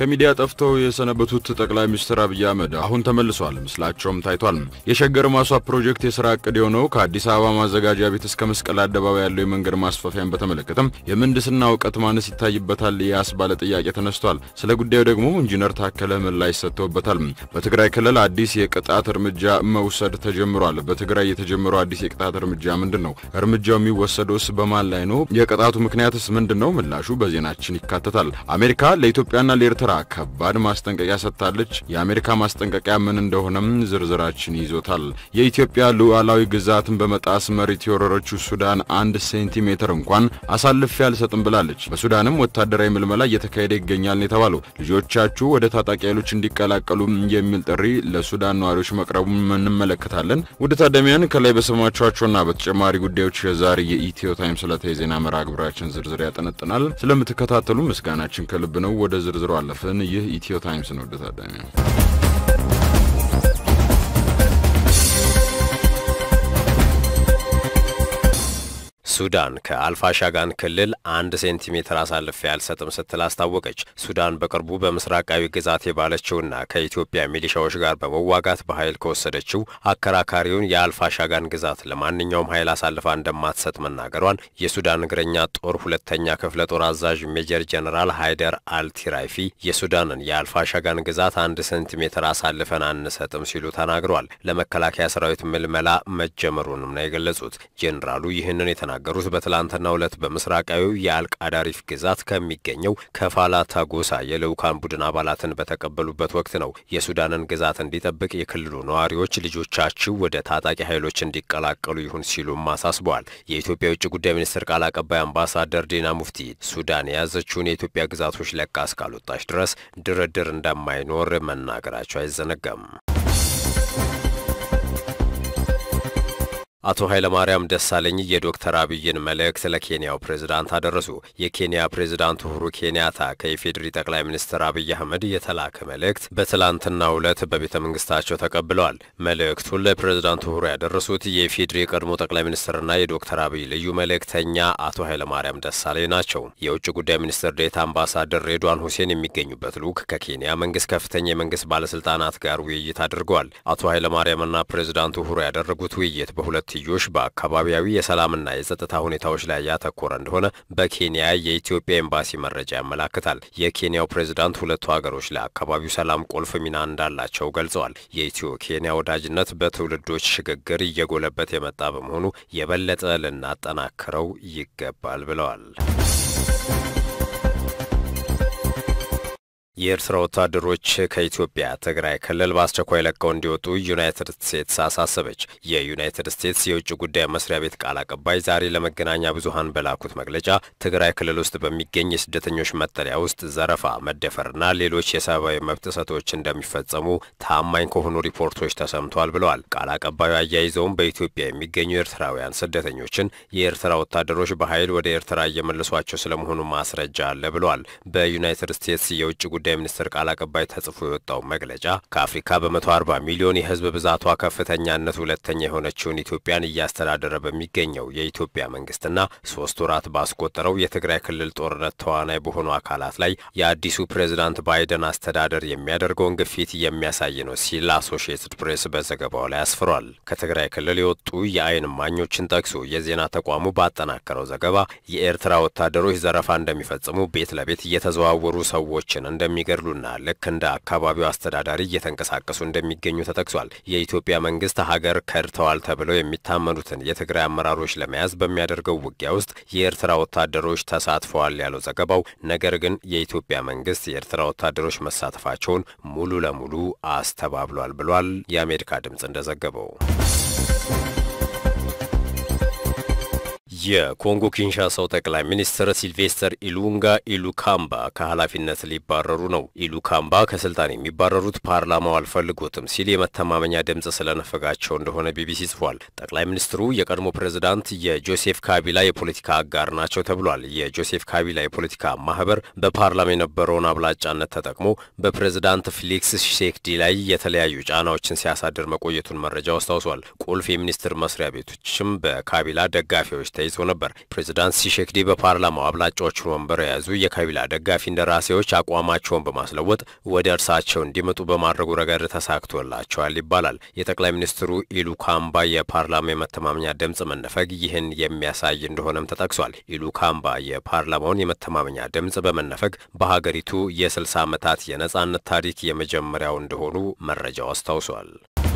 ከሚዲያ ጠፍተው የሰነበቱት ጠቅላይ ሚኒስትር አብይ አህመድ አሁን ተመልሷል። ምስላቸውም ታይቷል። የሸገር ማስዋብ ፕሮጀክት የስራ እቅድ የሆነው ከአዲስ አበባ ማዘጋጃ ቤት እስከ መስቀል አደባባይ ያለው የመንገድ ማስፋፊያን በተመለከተም የምህንድስና እውቀት ማነስ ይታይበታል ያስባለ ጥያቄ ተነስቷል። ስለ ጉዳዩ ደግሞ ኢንጂነር ታከለ ምላሽ ሰጥተውበታል። በትግራይ ክልል አዲስ የቅጣት እርምጃ መውሰድ ተጀምሯል። በትግራይ የተጀመረው አዲስ የቅጣት እርምጃ ምንድን ነው? እርምጃው የሚወሰደውስ በማን ላይ ነው? የቅጣቱ ምክንያትስ ምንድን ነው? ምላሹ በዜናችን ይካተታል። አሜሪካ ለኢትዮጵያና ለኤርትራ ከባድ ማስጠንቀቂያ ሰጥታለች። የአሜሪካ ማስጠንቀቂያ ምን እንደሆነም ዝርዝራችን ይዞታል። የኢትዮጵያ ሉዓላዊ ግዛትን በመጣስ መሬት የወረረችው ሱዳን አንድ ሴንቲሜትር እንኳን አሳልፌ አልሰጥም ብላለች። በሱዳንም ወታደራዊ ምልመላ እየተካሄደ ይገኛል ነው የተባለው። ልጆቻችሁ ወደ ታጣቂ ኃይሎች እንዲቀላቀሉ የሚል ጥሪ ለሱዳን ነዋሪዎች መቅረቡን እንመለከታለን። ውድ ታዳሚያን ከላይ በሰማችኋቸውና በተጨማሪ ጉዳዮች የዛሬ የኢትዮ ታይምስ ዕለታዊ ዜና መርሃ ግብራችን ዝርዝር ያጠነጥናል። ስለምትከታተሉ ምስጋናችን ከልብ ነው። ወደ ዝርዝሩ አለፍን። ይህ ኢትዮ ታይምስ ነው። ውድ ታዳሚያን ሱዳን ከአልፋሻጋን ክልል አንድ ሴንቲሜትር አሳልፌ አልሰጥም ስትል አስታወቀች። ሱዳን በቅርቡ በምስራቃዊ ግዛት የባለችውና ከኢትዮጵያ ሚሊሻዎች ጋር በመዋጋት በኃይል ከወሰደችው አከራካሪውን የአልፋሻጋን ግዛት ለማንኛውም ኃይል አሳልፋ እንደማትሰጥ መናገሯን የሱዳን እግረኛ ጦር ሁለተኛ ክፍለ ጦር አዛዥ ሜጀር ጀነራል ሃይደር አልቲራይፊ የሱዳንን የአልፋሻጋን ግዛት አንድ ሴንቲሜትር አሳልፈን አንሰጥም ሲሉ ተናግረዋል። ለመከላከያ ሰራዊት ምልመላ መጀመሩንም ነው የገለጹት። ጀኔራሉ ይህንን የተናገሩት በትላንትናው ዕለት በምስራቃዊው የአልቃዳሪፍ ግዛት ከሚገኘው ከፋላ ታጎሳ የልዑካን ቡድን አባላትን በተቀበሉበት ወቅት ነው። የሱዳንን ግዛት እንዲጠብቅ የክልሉ ነዋሪዎች ልጆቻችሁ ወደ ታጣቂ ኃይሎች እንዲቀላቀሉ ይሁን ሲሉም አሳስበዋል። የኢትዮጵያ የውጭ ጉዳይ ሚኒስትር ቃል አቀባይ አምባሳደር ዲና ሙፍቲ ሱዳን የያዘችውን የኢትዮጵያ ግዛቶች ለቃ እስካልወጣች ድረስ ድርድር እንደማይኖር መናገራቸው አይዘነጋም። አቶ ኃይለማርያም ደሳለኝ የዶክተር አብይን መልእክት ለኬንያው ፕሬዝዳንት አደረሱ። የኬንያ ፕሬዝዳንት ኡሁሩ ኬንያታ ከኢፌዴሪ ጠቅላይ ሚኒስትር አብይ አህመድ የተላከ መልእክት በትላንትናው ዕለት በቤተ መንግስታቸው ተቀብለዋል። መልእክቱን ለፕሬዝዳንት ኡሁሩ ያደረሱት የኢፌዴሪ የቀድሞ ጠቅላይ ሚኒስትርና የዶክተር አብይ ልዩ መልእክተኛ አቶ ኃይለማርያም ደሳለኝ ናቸው። የውጭ ጉዳይ ሚኒስትር ዴታ አምባሳደር ሬድዋን ሁሴን የሚገኙበት ልዑክ ከኬንያ መንግስት ከፍተኛ የመንግስት ባለስልጣናት ጋር ውይይት አድርገዋል። አቶ ኃይለማርያምና ፕሬዝዳንት ኡሁሩ ያደረጉት ውይይት በሁለት ትዮሽ በአካባቢያዊ የሰላምና የጸጥታ ሁኔታዎች ላይ ያተኮረ እንደሆነ በኬንያ የኢትዮጵያ ኤምባሲ መረጃ ያመላክታል። የኬንያው ፕሬዝዳንት ሁለቱ ሀገሮች ለአካባቢው ሰላም ቁልፍ ሚና እንዳላቸው ገልጸዋል። የኢትዮ ኬንያ ወዳጅነት በትውልዶች ሽግግር እየጎለበት የመጣ በመሆኑ የበለጠ ልናጠናክረው ይገባል ብለዋል። የኤርትራ ወታደሮች ከኢትዮጵያ ትግራይ ክልል በአስቸኳይ ለቀው እንዲወጡ ዩናይትድ ስቴትስ አሳሰበች። የዩናይትድ ስቴትስ የውጭ ጉዳይ መስሪያ ቤት ቃል አቀባይ ዛሬ ለመገናኛ ብዙኃን በላኩት መግለጫ ትግራይ ክልል ውስጥ በሚገኝ የስደተኞች መጠለያ ውስጥ ዘረፋ፣ መደፈርና ሌሎች የሰብአዊ መብት ጥሰቶች እንደሚፈጸሙ ታማኝ ከሆኑ ሪፖርቶች ተሰምቷል ብለዋል። ቃል አቀባዩ አያይዘውም በኢትዮጵያ የሚገኙ ኤርትራውያን ስደተኞችን የኤርትራ ወታደሮች በኃይል ወደ ኤርትራ እየመለሷቸው ስለመሆኑ ማስረጃ አለ ብለዋል። በዩናይትድ ስቴትስ የውጭ ጉዳይ ሚኒስትር ቃል አቀባይ ተጽፎ የወጣው መግለጫ ከአፍሪካ በ140 ሚሊዮን የሕዝብ ብዛቷ ከፍተኛነት ሁለተኛ የሆነችውን ኢትዮጵያን እያስተዳደረ በሚገኘው የኢትዮጵያ መንግስትና ሶስት ወራት ባስቆጠረው የትግራይ ክልል ጦርነት ተዋናይ በሆኑ አካላት ላይ የአዲሱ ፕሬዝዳንት ባይደን አስተዳደር የሚያደርገውን ግፊት የሚያሳይ ነው ሲል አሶሺየትድ ፕሬስ በዘገባው ላይ አስፍሯል። ከትግራይ ክልል የወጡ የአይን እማኞችን ጠቅሶ የዜና ተቋሙ ባጠናከረው ዘገባ የኤርትራ ወታደሮች ዘረፋ እንደሚፈጽሙ፣ ቤት ለቤት እየተዘዋወሩ ሰዎችን እንደሚ እንደሚገድሉና ልክ እንደ አካባቢው አስተዳዳሪ እየተንቀሳቀሱ እንደሚገኙ ተጠቅሷል። የኢትዮጵያ መንግስት ሀገር ከድተዋል ተብለው የሚታመኑትን የትግራይ አመራሮች ለመያዝ በሚያደርገው ውጊያ ውስጥ የኤርትራ ወታደሮች ተሳትፈዋል ያለው ዘገባው፣ ነገር ግን የኢትዮጵያ መንግስት የኤርትራ ወታደሮች መሳተፋቸውን ሙሉ ለሙሉ አስተባብሏል ብሏል። የአሜሪካ ድምፅ እንደዘገበው የኮንጎ ኪንሻሳው ጠቅላይ ሚኒስትር ሲልቬስተር ኢሉንጋ ኢሉካምባ ከኃላፊነት ሊባረሩ ነው። ኢሉካምባ ከስልጣን የሚባረሩት ፓርላማው አልፈልጎትም ሲል የመተማመኛ ድምፅ ስለነፈጋቸው እንደሆነ ቢቢሲ ጽፏል። ጠቅላይ ሚኒስትሩ የቀድሞ ፕሬዝዳንት የጆሴፍ ካቢላ የፖለቲካ አጋር ናቸው ተብሏል። የጆሴፍ ካቢላ የፖለቲካ ማህበር በፓርላማ የነበረውን አብላጫነት ተጠቅሞ በፕሬዝዳንት ፌሊክስ ሺሴክዲ ላይ የተለያዩ ጫናዎችን ሲያሳድር መቆየቱን መረጃው አስታውሷል። ቁልፍ የሚኒስትር መስሪያ ቤቶችም በካቢላ ደጋፊዎች ተይዘው ተወያይቶ ነበር። ፕሬዚዳንት ሲሼክዲ በፓርላማው አብላጫዎቹን ወንበር የያዙ የካቢላ ደጋፊ እንደራሴዎች አቋማቸውን በማስለወጥ ወደ እርሳቸው እንዲመጡ በማድረጉ ረገድ ተሳክቶላቸዋል ይባላል። የጠቅላይ ሚኒስትሩ ኢሉካምባ የፓርላማ የመተማመኛ ድምፅ መነፈግ ይህን የሚያሳይ እንደሆነም ተጠቅሷል። ኢሉካምባ የፓርላማውን የመተማመኛ ድምፅ በመነፈግ በሀገሪቱ የ60 ዓመታት የነጻነት ታሪክ የመጀመሪያው እንደሆኑ መረጃው አስታውሷል።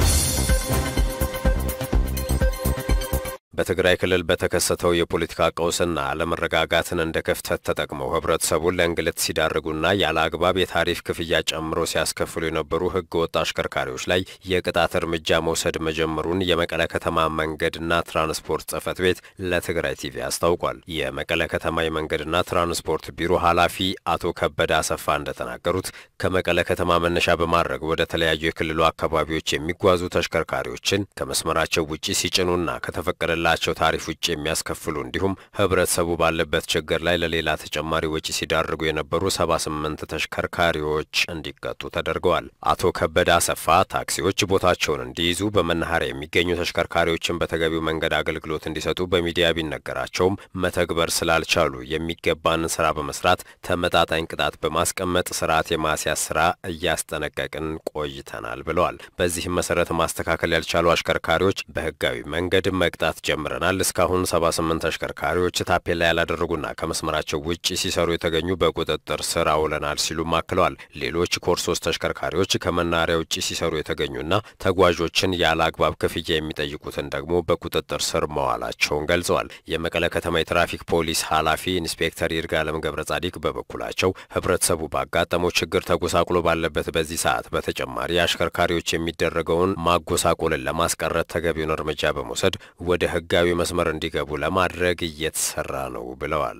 በትግራይ ክልል በተከሰተው የፖለቲካ ቀውስና አለመረጋጋትን እንደ ክፍተት ተጠቅመው ህብረተሰቡን ለእንግልት ሲዳርጉና ያለ አግባብ የታሪፍ ክፍያ ጨምሮ ሲያስከፍሉ የነበሩ ህገ ወጥ አሽከርካሪዎች ላይ የቅጣት እርምጃ መውሰድ መጀመሩን የመቀለ ከተማ መንገድና ትራንስፖርት ጽህፈት ቤት ለትግራይ ቲቪ አስታውቋል። የመቀለ ከተማ የመንገድና ትራንስፖርት ቢሮ ኃላፊ አቶ ከበደ አሰፋ እንደተናገሩት ከመቀለ ከተማ መነሻ በማድረግ ወደ ተለያዩ የክልሉ አካባቢዎች የሚጓዙ ተሽከርካሪዎችን ከመስመራቸው ውጪ ሲጭኑና ከተፈቀደላ ላቸው ታሪፍ ውጭ የሚያስከፍሉ እንዲሁም ህብረተሰቡ ባለበት ችግር ላይ ለሌላ ተጨማሪ ወጪ ሲዳርጉ የነበሩ 78 ተሽከርካሪዎች እንዲቀጡ ተደርገዋል። አቶ ከበደ አሰፋ ታክሲዎች ቦታቸውን እንዲይዙ በመናኸሪያ የሚገኙ ተሽከርካሪዎችን በተገቢው መንገድ አገልግሎት እንዲሰጡ በሚዲያ ቢነገራቸውም መተግበር ስላልቻሉ የሚገባንን ስራ በመስራት ተመጣጣኝ ቅጣት በማስቀመጥ ስርዓት የማስያዝ ስራ እያስጠነቀቅን ቆይተናል ብለዋል። በዚህም መሰረት ማስተካከል ያልቻሉ አሽከርካሪዎች በህጋዊ መንገድ መቅጣት ጀምረናል። እስካሁን 78 ተሽከርካሪዎች ታፔላ ያላደረጉና ከመስመራቸው ውጭ ሲሰሩ የተገኙ በቁጥጥር ስር አውለናል ሲሉም አክለዋል። ሌሎች ኮርሶስ ተሽከርካሪዎች ከመናኸሪያ ውጭ ሲሰሩ የተገኙና ተጓዦችን ያለ አግባብ ክፍያ የሚጠይቁትን ደግሞ በቁጥጥር ስር መዋላቸውን ገልጸዋል። የመቀለ ከተማ የትራፊክ ፖሊስ ኃላፊ ኢንስፔክተር ይርጋለም ገብረ ጻዲቅ በበኩላቸው ህብረተሰቡ ባጋጠመው ችግር ተጎሳቁሎ ባለበት በዚህ ሰዓት በተጨማሪ አሽከርካሪዎች የሚደረገውን ማጎሳቆልን ለማስቀረት ተገቢውን እርምጃ በመውሰድ ወደ ህጋዊ መስመር እንዲገቡ ለማድረግ እየተሰራ ነው ብለዋል።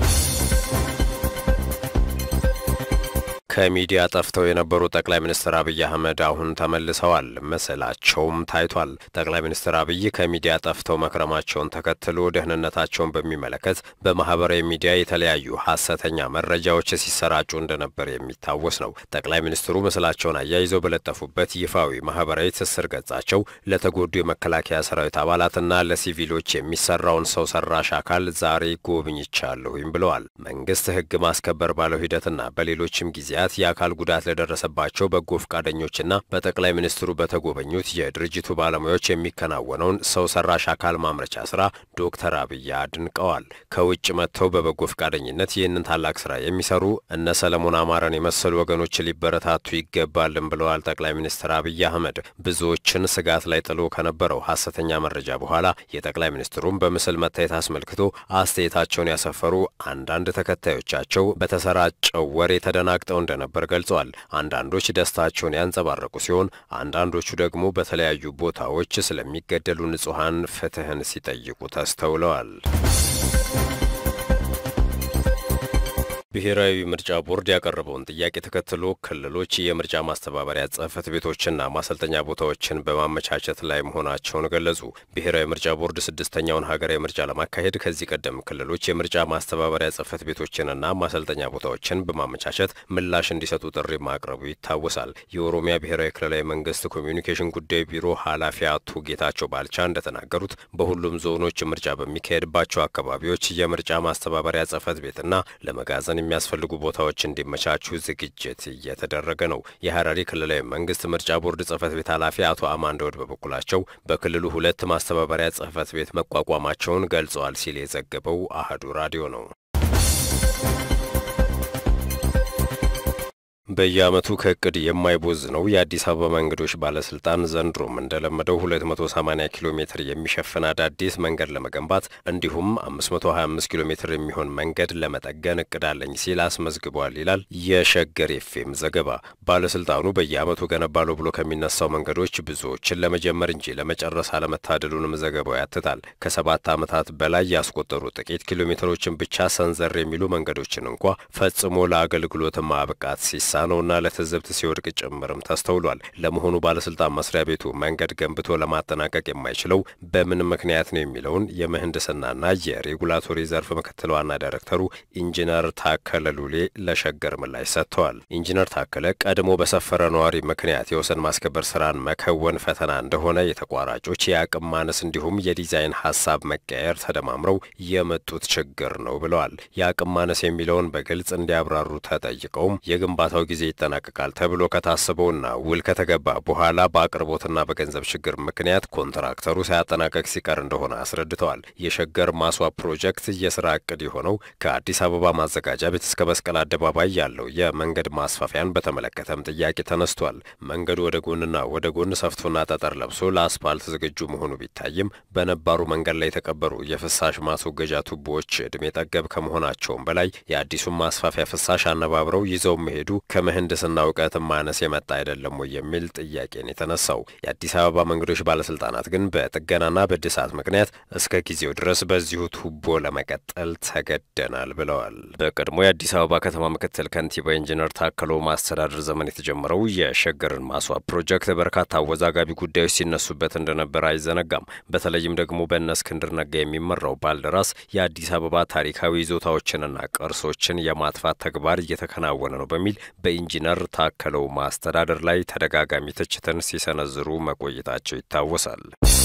ከሚዲያ ጠፍተው የነበሩ ጠቅላይ ሚኒስትር አብይ አህመድ አሁን ተመልሰዋል። ምስላቸውም ታይቷል። ጠቅላይ ሚኒስትር አብይ ከሚዲያ ጠፍተው መክረማቸውን ተከትሎ ደህንነታቸውን በሚመለከት በማህበራዊ ሚዲያ የተለያዩ ሀሰተኛ መረጃዎች ሲሰራጩ እንደነበር የሚታወስ ነው። ጠቅላይ ሚኒስትሩ ምስላቸውን አያይዘው በለጠፉበት ይፋዊ ማህበራዊ ትስስር ገጻቸው ለተጎዱ የመከላከያ ሰራዊት አባላትና ለሲቪሎች የሚሰራውን ሰው ሰራሽ አካል ዛሬ ጎብኝቻለሁኝ ብለዋል። መንግስት ህግ ማስከበር ባለው ሂደትና በሌሎችም ጊዜያት የአካል ጉዳት ለደረሰባቸው በጎ ፈቃደኞችና በጠቅላይ ሚኒስትሩ በተጎበኙት የድርጅቱ ባለሙያዎች የሚከናወነውን ሰው ሰራሽ አካል ማምረቻ ስራ ዶክተር አብይ አድንቀዋል። ከውጭ መጥተው በበጎ ፈቃደኝነት ይህንን ታላቅ ስራ የሚሰሩ እነ ሰለሞን አማረን የመሰሉ ወገኖች ሊበረታቱ ይገባልን ብለዋል ጠቅላይ ሚኒስትር አብይ አህመድ። ብዙዎችን ስጋት ላይ ጥሎ ከነበረው ሀሰተኛ መረጃ በኋላ የጠቅላይ ሚኒስትሩን በምስል መታየት አስመልክቶ አስተያየታቸውን ያሰፈሩ አንዳንድ ተከታዮቻቸው በተሰራጨው ወሬ ተደናግጠው እንደነበር ገልጸዋል። አንዳንዶች ደስታቸውን ያንጸባረቁ ሲሆን አንዳንዶቹ ደግሞ በተለያዩ ቦታዎች ስለሚገደሉ ንጹሐን ፍትህን ሲጠይቁ ተስተውለዋል። ብሔራዊ ምርጫ ቦርድ ያቀረበውን ጥያቄ ተከትሎ ክልሎች የምርጫ ማስተባበሪያ ጽህፈት ቤቶችና ማሰልጠኛ ቦታዎችን በማመቻቸት ላይ መሆናቸውን ገለጹ። ብሔራዊ ምርጫ ቦርድ ስድስተኛውን ሀገራዊ ምርጫ ለማካሄድ ከዚህ ቀደም ክልሎች የምርጫ ማስተባበሪያ ጽህፈት ቤቶችንና ማሰልጠኛ ቦታዎችን በማመቻቸት ምላሽ እንዲሰጡ ጥሪ ማቅረቡ ይታወሳል። የኦሮሚያ ብሔራዊ ክልላዊ መንግስት ኮሚዩኒኬሽን ጉዳይ ቢሮ ኃላፊ አቶ ጌታቸው ባልቻ እንደተናገሩት በሁሉም ዞኖች ምርጫ በሚካሄድባቸው አካባቢዎች የምርጫ ማስተባበሪያ ጽህፈት ቤትና ለመጋዘን የሚያስፈልጉ ቦታዎች እንዲመቻቹ ዝግጅት እየተደረገ ነው። የሀረሪ ክልላዊ መንግስት ምርጫ ቦርድ ጽህፈት ቤት ኃላፊ አቶ አማን ደወድ በበኩላቸው በክልሉ ሁለት ማስተባበሪያ ጽህፈት ቤት መቋቋማቸውን ገልጸዋል ሲል የዘገበው አህዱ ራዲዮ ነው። በየዓመቱ ከእቅድ የማይቦዝ ነው የአዲስ አበባ መንገዶች ባለስልጣን ዘንድሮም እንደለመደው 280 ኪሎ ሜትር የሚሸፍን አዳዲስ መንገድ ለመገንባት እንዲሁም 525 ኪሎ ሜትር የሚሆን መንገድ ለመጠገን እቅድ አለኝ ሲል አስመዝግቧል ይላል የሸገር ኤፍኤም ዘገባ። ባለስልጣኑ በየዓመቱ ገነባለሁ ብሎ ከሚነሳው መንገዶች ብዙዎችን ለመጀመር እንጂ ለመጨረስ አለመታደሉንም ዘገባው ያትታል። ከሰባት ዓመታት በላይ ያስቆጠሩ ጥቂት ኪሎ ሜትሮችን ብቻ ሰንዘር የሚሉ መንገዶችን እንኳ ፈጽሞ ለአገልግሎት ማብቃት ሲሳ ሲሳነውና ለትዝብት ሲወድቅ ጭምርም ተስተውሏል። ለመሆኑ ባለስልጣን መስሪያ ቤቱ መንገድ ገንብቶ ለማጠናቀቅ የማይችለው በምን ምክንያት ነው የሚለውን የምህንድስናና የሬጉላቶሪ ዘርፍ ምክትል ዋና ዳይሬክተሩ ኢንጂነር ታከለ ሉሌ ለሸገር ምላሽ ሰጥተዋል። ኢንጂነር ታከለ ቀድሞ በሰፈረ ነዋሪ ምክንያት የወሰን ማስከበር ስራን መከወን ፈተና እንደሆነ የተቋራጮች የአቅም ማነስ እንዲሁም የዲዛይን ሀሳብ መቀየር ተደማምረው የመጡት ችግር ነው ብለዋል። የአቅም ማነስ የሚለውን በግልጽ እንዲያብራሩ ተጠይቀውም የግንባታው ጊዜ ይጠናቀቃል ተብሎ ከታሰበውና ውል ከተገባ በኋላ በአቅርቦትና በገንዘብ ችግር ምክንያት ኮንትራክተሩ ሳያጠናቀቅ ሲቀር እንደሆነ አስረድተዋል። የሸገር ማስዋብ ፕሮጀክት የስራ እቅድ የሆነው ከአዲስ አበባ ማዘጋጃ ቤት እስከ መስቀል አደባባይ ያለው የመንገድ ማስፋፊያን በተመለከተም ጥያቄ ተነስቷል። መንገዱ ወደ ጎንና ወደ ጎን ሰፍቶና ጠጠር ለብሶ ለአስፓልት ዝግጁ መሆኑ ቢታይም በነባሩ መንገድ ላይ የተቀበሩ የፍሳሽ ማስወገጃ ቱቦዎች እድሜ ጠገብ ከመሆናቸውም በላይ የአዲሱን ማስፋፊያ ፍሳሽ አነባብረው ይዘው መሄዱ ከምህንድስና እውቀት ማነስ የመጣ አይደለም ወይ የሚል ጥያቄን የተነሳው የአዲስ አበባ መንገዶች ባለስልጣናት ግን በጥገናና በእድሳት ምክንያት እስከ ጊዜው ድረስ በዚሁ ቱቦ ለመቀጠል ተገደናል ብለዋል። በቀድሞ የአዲስ አበባ ከተማ ምክትል ከንቲባ ኢንጂነር ታከሎ ማስተዳደር ዘመን የተጀመረው የሸገርን ማስዋብ ፕሮጀክት በርካታ አወዛጋቢ ጉዳዮች ሲነሱበት እንደነበር አይዘነጋም። በተለይም ደግሞ በእነ እስክንድር ነጋ የሚመራው ባልደራስ የአዲስ አበባ ታሪካዊ ይዞታዎችንና ቅርሶችን የማጥፋት ተግባር እየተከናወነ ነው በሚል በኢንጂነር ታከለው ማስተዳደር ላይ ተደጋጋሚ ትችትን ሲሰነዝሩ መቆየታቸው ይታወሳል።